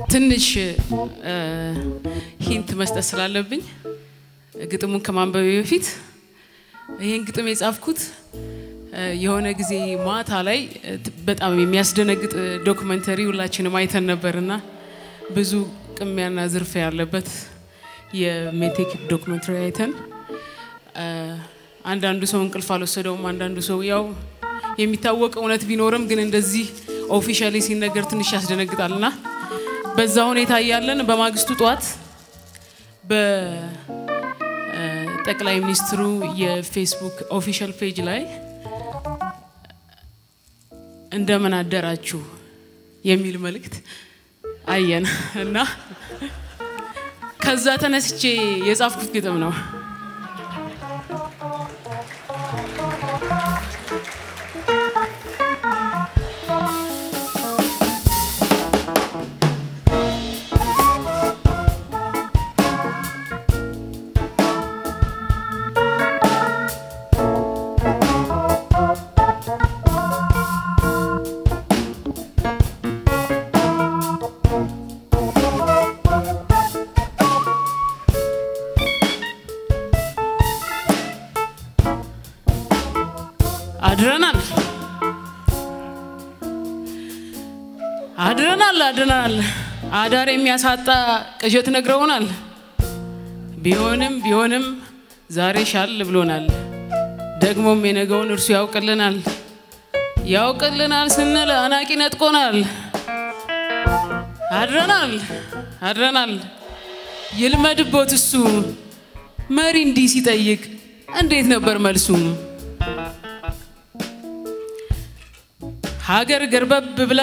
ትንሽ ሂንት መስጠት ስላለብኝ ግጥሙን ከማንበቤ በፊት ይህን ግጥም የጻፍኩት የሆነ ጊዜ ማታ ላይ በጣም የሚያስደነግጥ ዶክመንተሪ ሁላችንም አይተን ነበርና ብዙ ቅሚያና ዝርፊያ ያለበት የሜቴክ ዶክመንተሪ አይተን አንዳንዱ ሰው እንቅልፍ አልወሰደውም። አንዳንዱ ሰው ያው የሚታወቅ እውነት ቢኖርም ግን እንደዚህ ኦፊሻሊ ሲነገር ትንሽ ያስደነግጣልና በዛ ሁኔታ እያለን በማግስቱ ጠዋት በጠቅላይ ሚኒስትሩ የፌስቡክ ኦፊሻል ፔጅ ላይ እንደምን አደራችሁ የሚል መልእክት አየን እና ከዛ ተነስቼ የጻፍኩት ግጥም ነው። አድረናል አድረናል አድረናል። አዳር የሚያሳጣ ቅዠት ነግረውናል። ቢሆንም ቢሆንም ዛሬ ሻል ብሎናል። ደግሞም የነገውን እርሱ ያውቅልናል። ያውቅልናል ስንል አናቂ ነጥቆናል። አድረናል አድረናል። ይልመድቦት እሱ መሪ እንዲህ ሲጠይቅ እንዴት ነበር መልሱ? ሀገር ገርበብ ብላ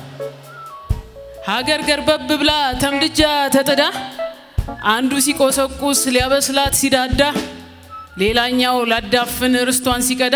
ሀገር ገርበብ ብላ ተምድጃ ተጥዳ አንዱ ሲቆሰቁስ ሊያበስላት ሲዳዳ ሌላኛው ላዳፍን ርስቷን ሲቀዳ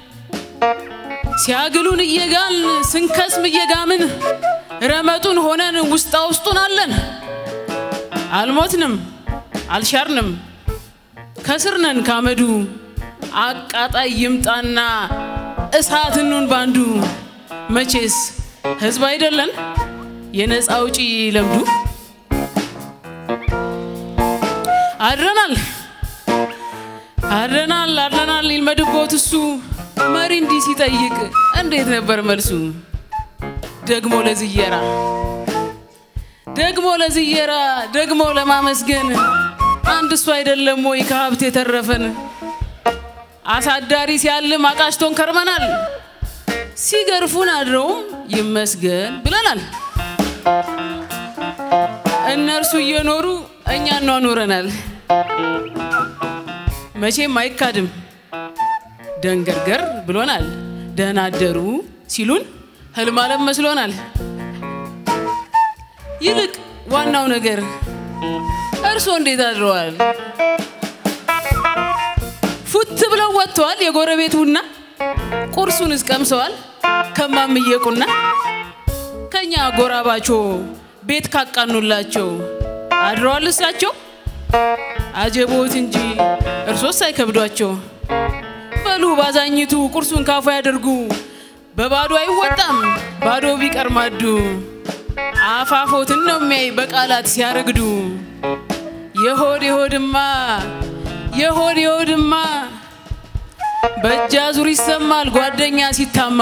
ሲያግሉን እየጋልን ስንከስም እየጋምን ረመጡን ሆነን ውስጣ ውስጡን አለን። አልሞትንም አልሻርንም ከስርነን ካመዱ አቃጣይ ይምጣና እሳት እኑን ባንዱ መቼስ ህዝብ አይደለን የነፃ አውጪ ለምዱ። አድረናል አድረናል አድረናል ይልመድቦት እሱ መሪ እንዲህ ሲጠይቅ እንዴት ነበር መልሱ? ደግሞ ለዝየራ ደግሞ ለዝየራ ደግሞ ለማመስገን አንድ እሱ አይደለም ወይ ከሀብት የተረፈን? አሳዳሪ ሲያልም አቃሽቶን ከርመናል። ሲገርፉን አድረውም ይመስገን ብለናል። እነርሱ እየኖሩ እኛ እናኖረናል። መቼም አይካድም ደንገርገር ብሎናል። ደህና አደሩ ሲሉን ህልም አለም መስሎናል። ይልቅ ዋናው ነገር እርስዎ እንዴት አድረዋል? ፉት ብለው ወጥተዋል የጎረቤት ቡና ቁርሱን እስቀምሰዋል ከማምየቁና ከኛ ጎራባቾ ቤት ካቃኑላቸው አድረዋል እሳቸው አጀቦት እንጂ እርሶስ አይከብዷቸው። በሉ ባዛኝቱ ቁርሱን ካፉ ያደርጉ በባዶ አይወጣም ባዶ ቢቀር ማዱ አፋፎትን ነው የሚያይ በቃላት ሲያረግዱ የሆድ የሆድማ የሆድ የሆድማ በእጅ አዙር ይሰማል ጓደኛ ሲታማ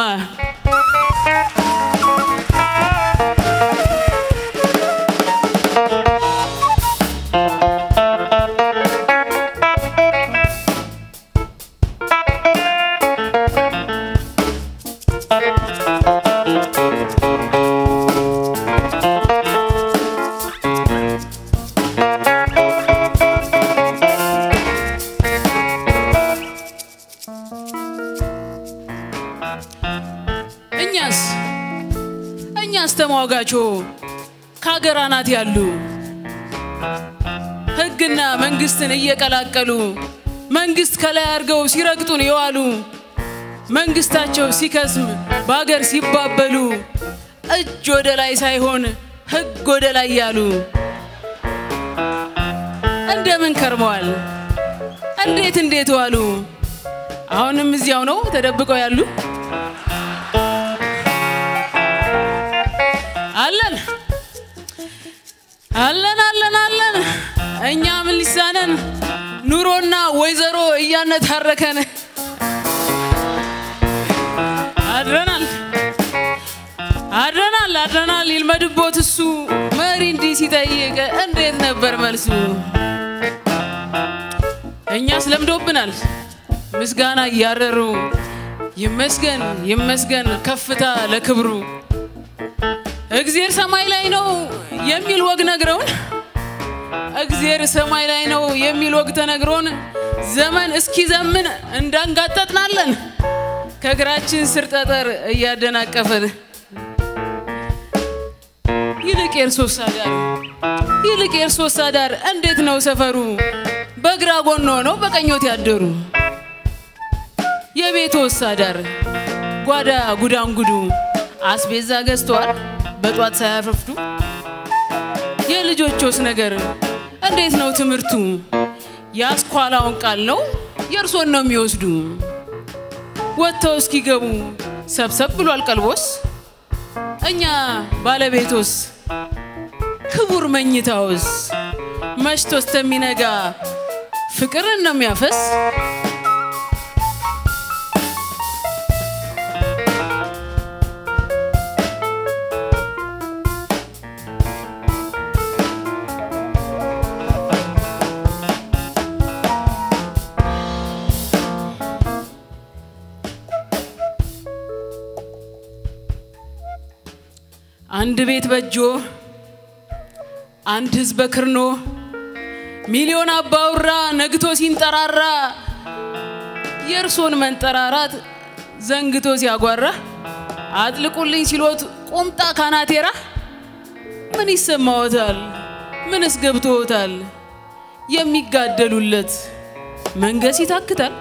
እኛስ እኛስ ተሟጋቾ ከሀገር አናት ያሉ ሕግና መንግስትን እየቀላቀሉ መንግስት ከላይ አድርገው ሲረግጡን የዋሉ መንግስታቸው ሲከስም በሀገር ሲባበሉ እጅ ወደ ላይ ሳይሆን ሕግ ወደ ላይ ያሉ እንደምን ከርመዋል? እንዴት እንዴት ዋሉ? አሁንም እዚያው ነው ተደብቀው ያሉ አለን አለን አለን አለን እኛ ምን ሊሳነን ኑሮና ወይዘሮ እያነታረከን አድረናል አድረናል አድረናል ይልመድቦት እሱ መሪ እንዲህ ሲጠይቅ እንዴት ነበር መልሱ? እኛስ ለምዶብናል ምስጋና እያረሩ ይመስገን ይመስገን ከፍታ ለክብሩ እግዜር ሰማይ ላይ ነው የሚል ወግ ነግረውን እግዜር ሰማይ ላይ ነው የሚል ወግ ተነግሮን ዘመን እስኪ ዘምን እንዳንጋጠጥናለን ከእግራችን ስር ጠጠር እያደናቀፈን ይልቅ የእርሶስ አዳር ይልቅ የእርሶስ አዳር እንዴት ነው ሰፈሩ? በግራ ጎን ሆነው በቀኞት ያደሩ የቤቶስ አዳር ጓዳ ጉዳንጉዱ አስቤዛ ገዝተዋል በጧት ሳያረፍዱ የልጆቾስ ነገር እንዴት ነው ትምህርቱ? የአስኳላውን ቃል ነው የእርሶን ነው የሚወስዱ ወጥተው እስኪገቡ ሰብሰብ ብሏል ቀልቦስ እኛ ባለቤቶስ ክቡር መኝታውስ መሽቶ እስከሚነጋ ፍቅርን ነው የሚያፈስ አንድ ቤት በጆ አንድ ህዝብ በክርኖ ሚሊዮን አባውራ ነግቶ ሲንጠራራ የእርሶን መንጠራራት ዘንግቶ ሲያጓራ አጥልቁልኝ ሲሎት ቁምጣ ካናቴራ ምን ይሰማዎታል? ምንስ ገብቶዎታል? የሚጋደሉለት መንገስ ይታክታል።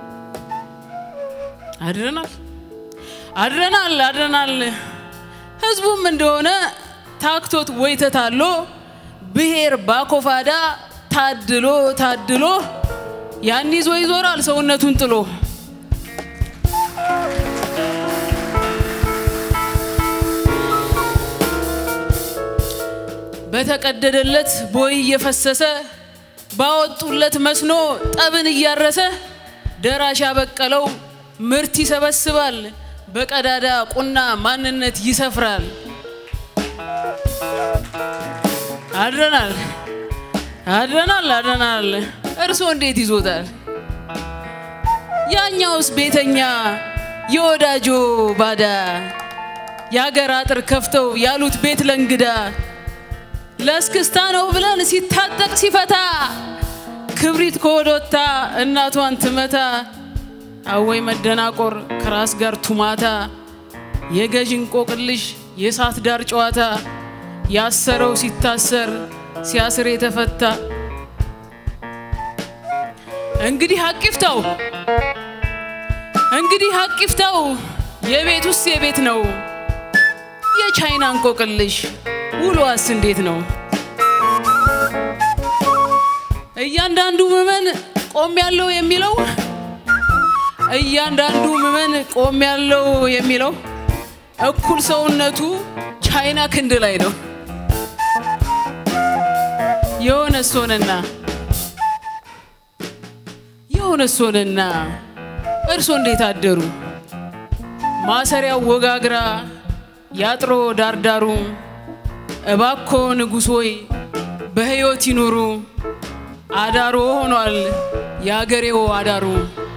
አድረናል አድረናል አድረናል ህዝቡም እንደሆነ ታክቶት ወይ ተታሎ ብሔር ባኮፋዳ ታድሎ ታድሎ ያን ይዞ ይዞራል ሰውነቱን ጥሎ። በተቀደደለት ቦይ እየፈሰሰ ባወጡለት መስኖ ጠብን እያረሰ ደራሽ ያበቀለው ምርት ይሰበስባል። በቀዳዳ ቁና ማንነት ይሰፍራል። አድረናል አድረናል አድረናል። እርሶ እንዴት ይዞታል? ያኛውስ ቤተኛ የወዳጆ ባዳ የሀገር አጥር ከፍተው ያሉት ቤት ለእንግዳ ለእስክስታ ነው ብለን ሲታጠቅ ሲፈታ ክብሪት ከወዶታ እናቷን ትመታ አወይ መደናቆር ከራስ ጋር ቱማታ የገዥ እንቆቅልሽ የእሳት ዳር ጨዋታ ያሰረው ሲታሰር ሲያስር የተፈታ እንግዲህ አቂፍታው እንግዲህ አቂፍታው የቤት ውስጥ የቤት ነው የቻይና እንቆቅልሽ ውሎዋስ እንዴት ነው? እያንዳንዱ ምዕመን ቆም ያለው የሚለው እያንዳንዱ ምዕመን ቆም ያለው የሚለው እኩል ሰውነቱ ቻይና ክንድ ላይ ነው። የሆነ ሶንና የሆነ ሶንና እርሶ እንዴት አደሩ? ማሰሪያው ወጋግራ ያጥሮ ዳርዳሩ እባኮ ንጉሥ ሆይ በሕይወት ይኑሩ። አዳሮ ሆኗል የአገሬው አዳሩ